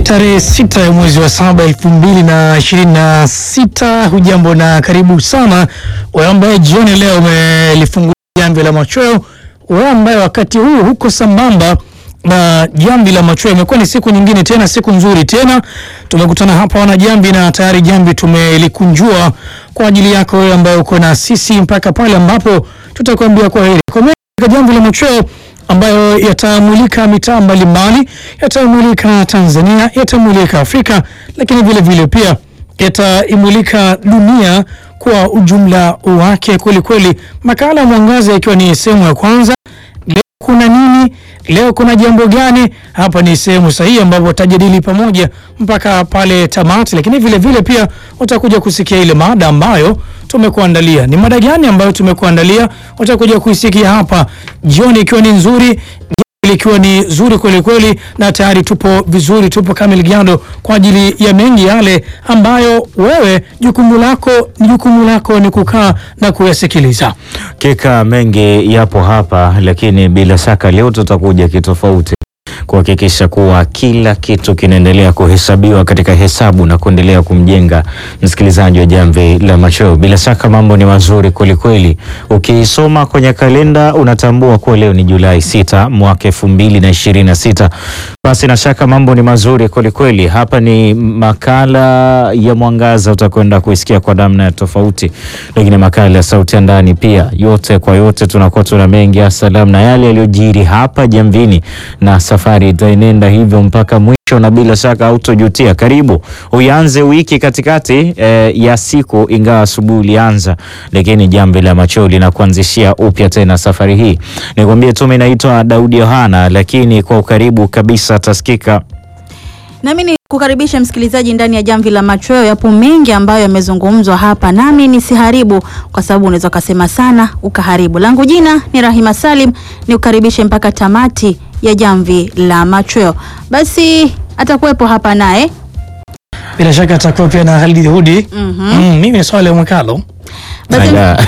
tarehe sita ya mwezi wa saba elfu mbili na ishirini na sita. Hujambo na karibu sana wewe ambaye jioni leo umelifungua jamvi la machweo, wewe ambaye wakati huu huko sambamba na jamvi la machweo. Imekuwa ni siku nyingine tena, siku nzuri tena, tumekutana hapa wana jamvi na tayari jamvi tumelikunjua kwa ajili yako wewe ambaye uko na sisi mpaka pale ambapo tutakwambia kwa heri kwa katika jamvi la machweo ambayo yatamulika mitaa mbalimbali, yatamulika Tanzania, yatamulika Afrika, lakini vile vile pia yataimulika dunia kwa ujumla wake kweli kweli. Makala ya Mwangaza ikiwa ni sehemu ya kwanza. Leo kuna nini? Leo kuna jambo gani? Hapa ni sehemu sahihi ambapo utajadili pamoja mpaka pale tamati, lakini vile vile pia utakuja kusikia ile mada ambayo tumekuandalia. Ni mada gani ambayo tumekuandalia? Utakuja kuisikia hapa jioni, ikiwa ni nzuri ikiwa ni zuri kweli kweli, na tayari tupo vizuri, tupo kamili gando kwa ajili ya mengi yale ambayo wewe jukumu lako jukumu lako ni kukaa na kuyasikiliza. Kika mengi yapo hapa, lakini bila shaka leo tutakuja kitofauti kuhakikisha kuwa kila kitu kinaendelea kuhesabiwa katika hesabu na kuendelea kumjenga msikilizaji wa Jamvi la Machweo. Bila shaka mambo ni mazuri kwelikweli. Ukisoma kwenye kalenda unatambua kuwa leo ni Julai sita mwaka elfu mbili na ishirini na sita. Basi na shaka mambo ni mazuri kwelikweli. Hapa ni makala ya Mwangaza, utakwenda kuisikia kwa namna ya tofauti, lakini makala ya Sauti ya Ndani pia. Yote kwa yote, tunakuwa tuna mengi ya salamu na yale yaliyojiri hapa Jamvini, na safari itaenenda hivyo mpaka mwisho, na bila shaka hautojutia. Karibu uianze wiki katikati eh, ya siku, ingawa asubuhi ulianza, lakini Jamvi la Machweo linakuanzishia upya tena safari hii. Nikwambie tu, mimi naitwa Daudi Yohana, lakini kwa ukaribu kabisa tasikika Nami ni kukaribisha msikilizaji ndani ya Jamvi la Machweo. Yapo mengi ambayo yamezungumzwa hapa, nami nisiharibu kwa sababu unaweza ukasema sana ukaharibu. Langu jina ni Rahima Salim, ni kukaribishe mpaka tamati ya Jamvi la Machweo. Basi atakuwepo hapa naye Bila shaka atakuwa pia na Halidi Hudi. Mhm. Mm, mimi ni Swale Mwakalo. Basi- Aya.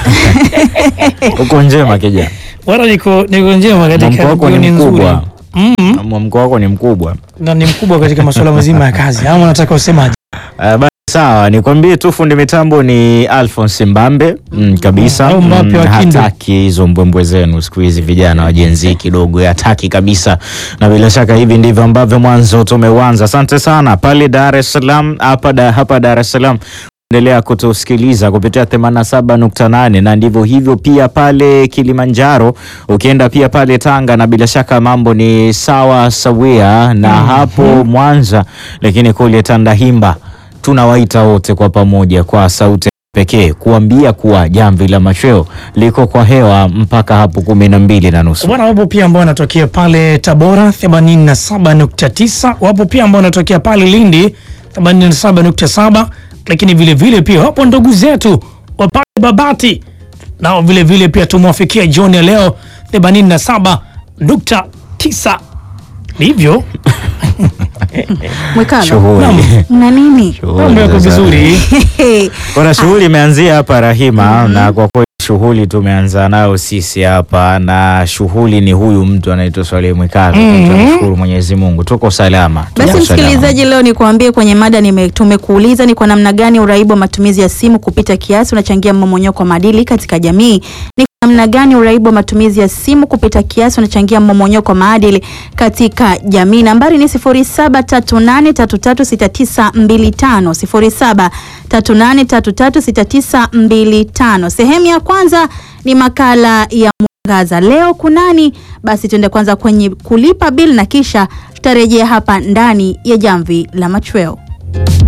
uko njema kija Bwana niko niko njema mwamko katika wako ni jioni nzuri. mkubwa Mm, mwamko wako ni mkubwa na ni mkubwa katika masuala mazima ya kazi. Ama unataka usemaje? Uh, basi sawa, nikwambie tu fundi mitambo ni Alphonse Mbambe mm, kabisa Au Mbappe wa Kindu. hataki hizo mbwembwe zenu siku hizi vijana wa Gen Z kidogo hataki kabisa, na bila shaka hivi ndivyo ambavyo mwanzo tumeuanza. Asante sana pale Dar es Salaam, hapa da, hapa Dar es Salaam endelea kutusikiliza kupitia 87.8 na ndivyo hivyo pia pale Kilimanjaro, ukienda pia pale Tanga, na bila shaka mambo ni sawa sawia na hapo Mwanza, lakini kule Tandahimba tunawaita wote kwa pamoja kwa sauti pekee kuambia kuwa Jamvi la Machweo liko kwa hewa mpaka hapo kumi na mbili na nusu. Bwana, wapo pia ambao wanatokea pale Tabora 87.9, wapo pia ambao wanatokea pale Lindi 87.7, lakini vile vile pia wapo ndugu zetu wa pale Babati nao vile vile pia tumwafikia jioni ya leo 87.9. Ndivyo Mwekalo Shughuli na nini? mambo yako vizuri. kuna shughuli imeanzia hapa Rahima, na kwa kweli shughuli tumeanza nayo sisi hapa, na shughuli ni huyu mtu anaitwa Swaleh Mwikalo. Tunashukuru Mwenyezi Mungu tuko salama. tuko Basi salama. msikilizaji, leo nikuambie kwenye mada nime, tumekuuliza ni kwa namna gani uraibu wa matumizi ya simu kupita kiasi unachangia mmomonyoko wa maadili katika jamii. Ni kwa namna gani uraibu wa matumizi ya simu kupita kiasi unachangia mmomonyoko wa maadili katika jamii. Nambari ni 0738336925 0738336925. Sehemu ya kwanza ni makala ya Mwangaza. Leo kunani? Basi tuende kwanza kwenye kulipa bill na kisha tutarejea hapa ndani ya Jamvi la Machweo.